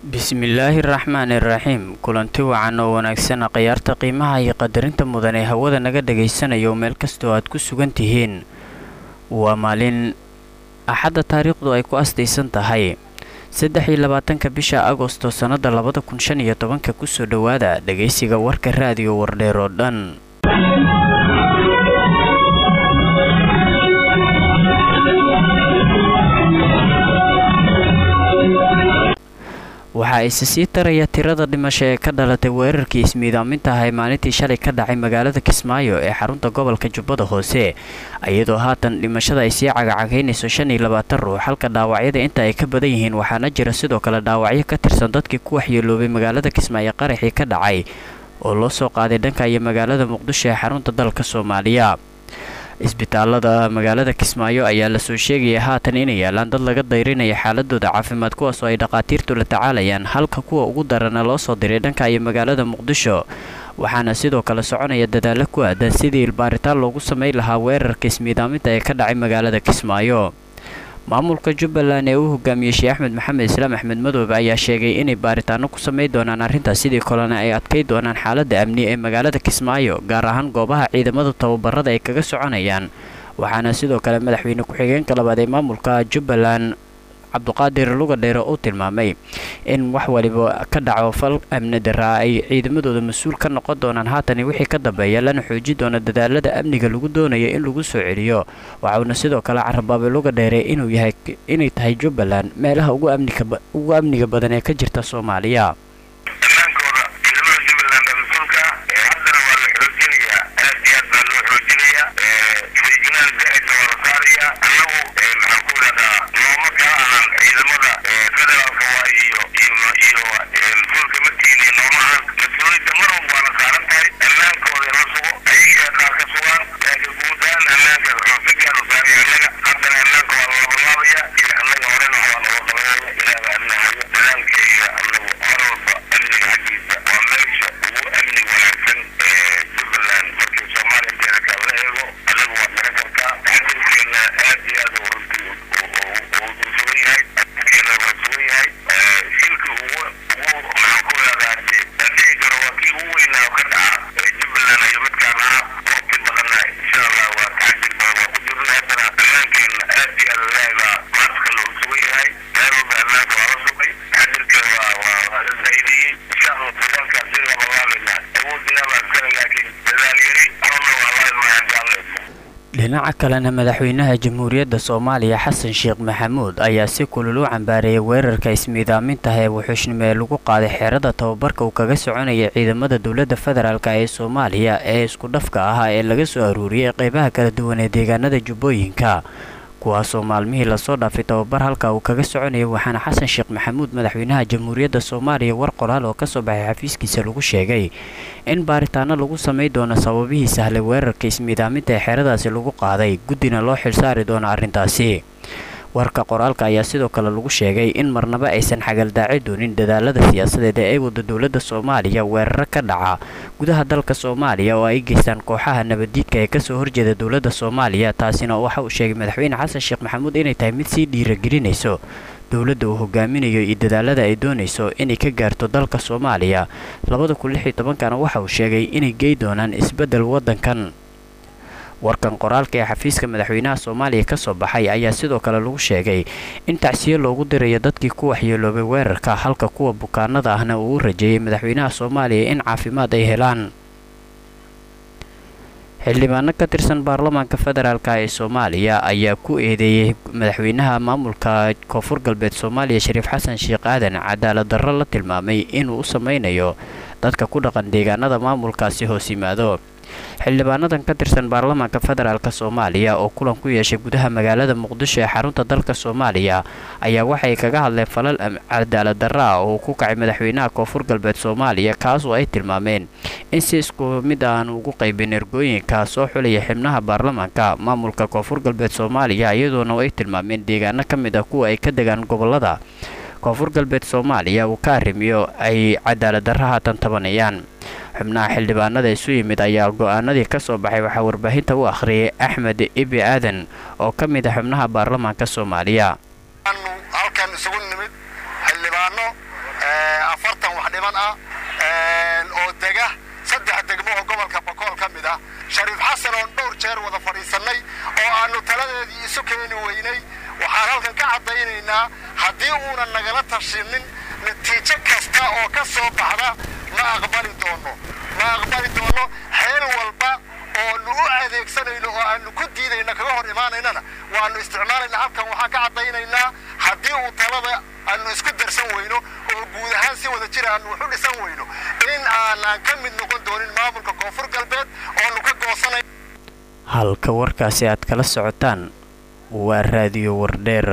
bismillaahi raxmaani raxiim kulanti wacan oo wanaagsan khiyaarta qiimaha iyo qadarinta mudan ee hawada naga dhagaysanayo meel kastoo aad ku sugan tihiin waa maalin axadda taariikhdu ay ku astaysan tahay saddex iyo labaatanka bisha agosto sannada labada kun shan iyo tobanka kusoo dhowaada dhagaysiga warka raadiyo wardheer oo dhan waxaa ise sii taraya tirada dhimasho ee ka dhalatay weerarkii ismiidaaminta ah ee maalintii shalay ka dhacay magaalada kismaayo ee xarunta gobolka jubbada hoose iyadoo haatan dhimashada ay sii cagacagaynayso shan iyo labaatan ruux halka dhaawacyada inta ay ka badan yihiin waxaana jira sidoo kale dhaawacyo ka tirsan dadkii ku waxyeeloobay magaalada kismaayo qaraxii ka dhacay oo loo soo qaaday dhanka iyo magaalada muqdisho ee xarunta dalka soomaaliya isbitaalada magaalada kismaayo ayaa lasoo sheegaya haatan inay yaalaan dad laga dayrinaya xaaladooda caafimaad kuwaas oo ay dhakhaatiirtu la tacaalayaan halka kuwa ugu darana loo soo diray dhanka iyo magaalada muqdisho waxaana sidoo kale soconaya dadaalo ku aadan sidii baaritaan loogu samayn lahaa weerarka ismiidaaminta ee ka dhacay magaalada kismaayo maamulka jubbaland ee uu hogaamiyey sheekh axmed maxamed islaam axmed madoobe ayaa sheegay inay baaritaano ku samayn doonaan arrintaas sidii kolena ay adkay doonaan xaaladda amni ee magaalada kismaayo gaar ahaan goobaha ciidamada tababarada ay kaga soconayaan waxaana sidoo kale madaxweyne ku-xigeenka labaad ee maamulka jubbaland cabduqaadir lugadheere uu tilmaamay in wax waliba ka dhaco fal amni daraa ay ciidamadooda mas-uul ka noqon doonaan haatani wixii ka dambeeya lana xooji doona dadaalada amniga lagu doonayo in lagu soo celiyo waxauna sidoo kale carabaabay lugadheere inuu yahay inay tahay jubbaland meelaha ugu amniga badan ee ka jirta soomaaliya dhinaca kalena madaxweynaha jamhuuriyadda soomaaliya xasan sheekh maxamuud ayaa si kulul u cambaareeyay weerarka ismiidaamintaha ee wuxuushnimo ee lagu qaaday xeerada tababarka uu kaga soconaya ciidamada dowladda federaalk ee soomaaliya ee isku dhafka ahaa ee laga soo aruuriyay qeybaha kala duwan ee deegaanada jubbooyinka kuwaasoo maalmihii lasoo dhaafay tababar halka uu kaga soconayay waxaana xasan sheekh maxamuud madaxweynaha jamhuuriyadda soomaaliya war qoraal oo kasoo baxay xafiiskiisa lagu sheegay in baaritaano lagu samayn doono sababihii sahlay weerarka ismiidaaminta ee xeeradaasi lagu qaaday guddina loo xilsaari doono arrintaasi warka qoraalka ayaa sidoo kale lagu sheegay in marnaba aysan xagaldaaci doonin dadaalada siyaasadeed ee ay wada dowladda soomaaliya weeraro ka dhaca gudaha dalka soomaaliya oo ay geystaan kooxaha nabaddiidka ee kasoo horjeeda dowladda soomaaliya taasina waxa uu sheegay madaxweyne xasan sheekh maxamuud inay tahay mid sii dhiiragelinayso dowladda uu hogaaminayo iyo dadaalada ay doonayso inay ka gaarto dalka soomaaliya labada kun lix iyo tobankana waxa uu sheegay inay gey doonaan isbeddel waddankan warkan qoraalka ee xafiiska madaxweynaha soomaaliya ka soo baxay ayaa sidoo kale lagu sheegay in tacsiyo loogu dirayo dadkii ku waxyeeloobay weerarka halka kuwa bukaanada ahna uu u rajeeyay madaxweynaha soomaaliya in caafimaad ay helaan xildhibaano ka tirsan baarlamaanka federaalk ee soomaaliya ayaa ku eedeeyey madaxweynaha maamulka koonfur galbeed soomaaliya shariif xasan sheekh aadan cadaalad darro la tilmaamay inuu u sameynayo dadka ku dhaqan deegaanada maamulkaasi hoos yimaado xildhibaanadan ka tirsan baarlamaanka federaalk soomaaliya oo kulan ku yeeshay gudaha magaalada muqdisho ee xarunta dalka soomaaliya ayaa waxay kaga hadleen falal cadaalad darro ah oo ku kacay madaxweynaha koonfur galbeed soomaaliya kaas oo ay tilmaameen in si isku mid aan ugu qaybin ergooyinka soo xulaya xibnaha baarlamaanka maamulka koonfur galbeed soomaaliya iyadoona ay tilmaameen deegaano ka mid ah kuwa ay ka degaan gobolada koonfur galbeed soomaaliya uu ka arrimiyo ay cadaalad darro haatan tabanayaan xubnaha xildhibaanada isu yimid ayaa go-aanadii ka soo baxay waxaa warbaahinta u akhriyay axmed ibi aadan oo ka mid ah xubnaha baarlamaanka soomaaliya halkan isugu nimid xildhibaano xildhiban ah oo dega saddex degmo oo gobolka bokool ka mid ah shariif xasan oon dhowr jeer wada fadhiisannay oo aannu taladeedii isu keeni weynay waxaan halkan ka caddaynaynaa haddii uunan nagala tashinin natiijo kasta oo ka soo baxda ma aqbali doonno ma aqbali doonno xeel walba oonu u adeegsanayno oo aannu ku diidayna kaga hor imaanaynana waannu isticmaalayna halkan waxaan ka caddaynaynaa haddii uu talada aannu isku darsan weyno oo guud ahaan si wada jira aannu wax u dhisan weyno in aanaan ka mid noqon doonin maamulka koonfur galbeed oonu ka goosanay halka warkaasi aad kala socotaan waa raadiyo wardheer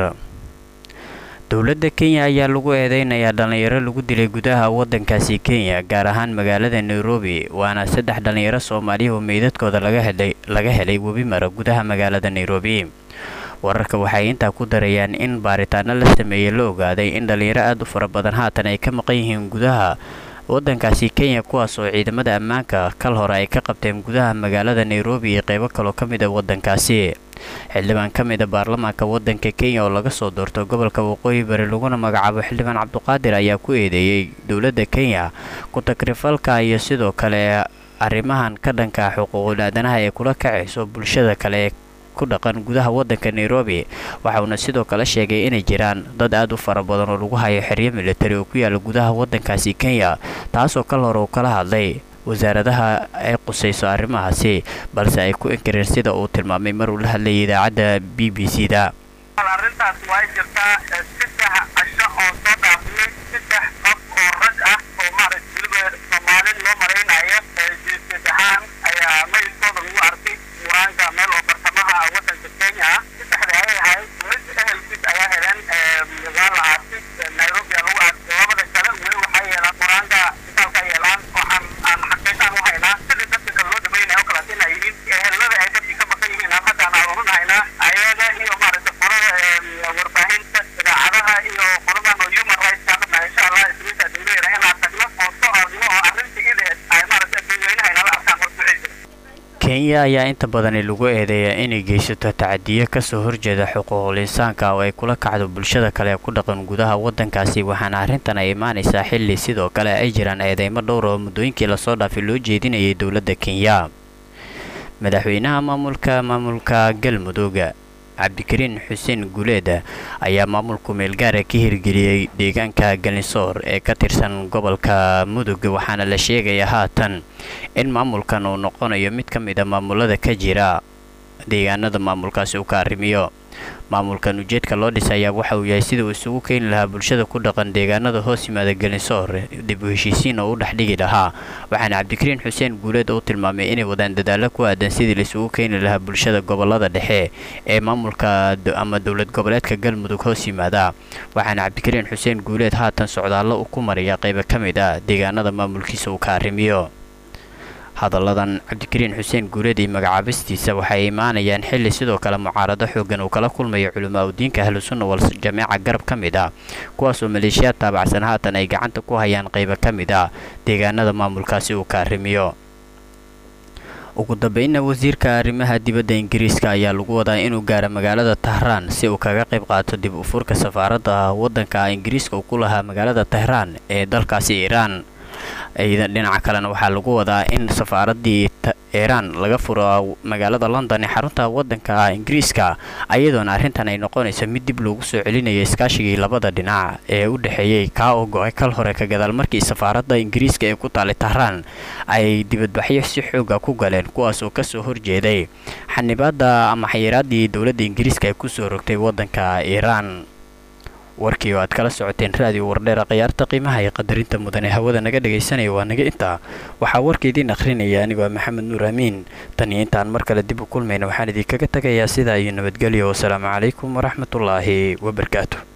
dowladda kenya ayaa lagu eedeynayaa dhallinyaro lagu dilay gudaha waddankaasi kenya gaar ahaan magaalada nairobi waana saddex dhallinyaro soomaaliya oo meydadkooda laga helay webi mara gudaha magaalada nairobi wararka waxay intaa ku darayaan in baaritaano la sameeyey la ogaaday in dhallinyaro aad u fara badan haatan ay ka maqan yihiin gudaha waddankaasi kenya kuwaas oo ciidamada ammaanka kal hore ay ka qabteen gudaha magaalada nairobi iyo qaybo kaloo ka mid a waddankaasi xildhibaan ka mid a baarlamaanka waddanka kenya oo laga soo doorto gobolka waqooyi bari laguna magacaabo xildhibaan cabduqaadir ayaa ku eedeeyey dowladda kenya ku-takrifalka iyo sidoo kale arrimahan ka dhanka xuquuqul aadanaha ee kula kacayso bulshada kale ku dhaqan gudaha waddanka nairobi waxauna sidoo kale sheegay inay jiraan dad aad u fara badan oo lagu hayo xeryo militari oo ku yaala gudaha waddankaasi kenya taasoo kal hore uu kala hadlay wasaaradaha ay qusayso arrimahaasi balse ay ku inkireen sida uu tilmaamay mar uu la hadlayay idaacadda b b c da arrintaas way jirtaa saddex casho oo soo dhaafiyey saddex qof oo rag ah oo maaragta weliba soomaalin loo malaynayo jiisad ahaan ayaa mayilkooda lagu arkay muraanka meel oo bartamaha waddanka kenya ah saddexda ay ahayd mid ehelkiis ayaa heleen waa la aasay nairobi lagu aasay labada kale weli waxay yeelaan muraanka isbitaalka yeelaan waxaan aan xaqiiqaan u haynaa sidii dadka kale loo dhamaynayo oo kaleeto inay yihiin ehelada ay dadkii ka maqan yihiin aan hadda aan aruurin haynaa ayaga iyo maaragta qolada warbaahinta idaacadaha iyo qoladan oo human rights ka hadna insha allah ismiinta dowladda inaan tagno oo soo argno oo arrintii ideed ay maaragta dadweynaha inala arkaan horduceysa kenya ayaa inta badani lagu eedeeyaa inay geysato tacadiyo kasoo horjeeda xuquuqul insaanka oo ay kula kacdo bulshada kale ee ku dhaqan gudaha waddankaasi waxaana arrintan ay imaanaysaa xilli sidoo kale ay jiraan eedeymo dhowr oo muddooyinkii lasoo dhaafay loo jeedinayay dowladda kenya madaxweynaha maamulka maamulka galmudug cabdikariin xuseen guuleed ayaa maamulku meelgaara ka hirgeliyey deegaanka galinsoor ee ka tirsan gobolka mudug waxaana la sheegayaa haatan in maamulkan uu noqonayo mid ka mid a maamulada ka jira deegaanada maamulkaasi uu ka arrimiyo maamulkan ujeedka loo dhisayaa waxa uu yahay sida uu isugu keeni lahaa bulshada ku dhaqan deegaanada hoos yimaada galinsoor dib u heshiisiin oo u dhex dhigi lahaa waxaana cabdikariin xuseen guuleed uu tilmaamay inay wadaan dadaalo ku aadan sidii la isugu keeni lahaa bulshada gobolada dhexe ee maamulka ama dowlad goboleedka galmudug hoos yimaada waxaana cabdikariin xuseen guuleed haatan socdaallo uu ku maraya qaybo ka mid ah deegaanada maamulkiisa uu ka arrimiyo hadalladan cabdikariin xuseen guuleed iyo magacaabistiisa waxay imaanayaan xilli sidoo kale mucaarado xoogan uu kala kulmayo culamaa udiinka ahlusunna wal jameeca garab ka mid ah kuwaasoo maleeshiyaad taabacsan haatan ay gacanta ku hayaan qaybo ka mid ah deegaanada maamulkaasi uu ka arrimiyo ugu dambeynna wasiirka arrimaha dibadda ingiriiska ayaa lagu wadaa inuu gaaro magaalada tahraan si uu kaga qayb qaato dib u furka safaaradda waddanka ingiriiska uu ku lahaa magaalada tahraan ee dalkaasi iiraan ciidan dhinaca kalena waxaa lagu wadaa in safaaraddii iiraan laga furo magaalada london ee xarunta waddanka ingiriiska ayadoona arrintan ay noqonayso mid dib loogu soo celinayo iskaashigii labada dhinac ee u dhexeeyey kaa oo go-ay kal hore ka gadaal markii safaaradda ingiriiska ee ku taalay tahraan ay dibadbaxyo si xooga ku galeen kuwaas oo kasoo horjeeday xanibaadda ama xayiraaddii dowladda ingiriiska ay kusoo rogtay waddanka iiraan warkii oo aad kala socoteen raadiyo wardheera khiyaarta qiimaha iyo qadarinta mudan ee hawada naga dhagaysanaya waa naga intaa waxaa warka idiin akhrinaya anigoo maxamed nuur amiin tan iyo intaan mar kale dib u kulmayna waxaan idinkaga tagayaa sidaa iyo nabadgelyo wasalaamu calaykum waraxmatullaahi wabarakaatu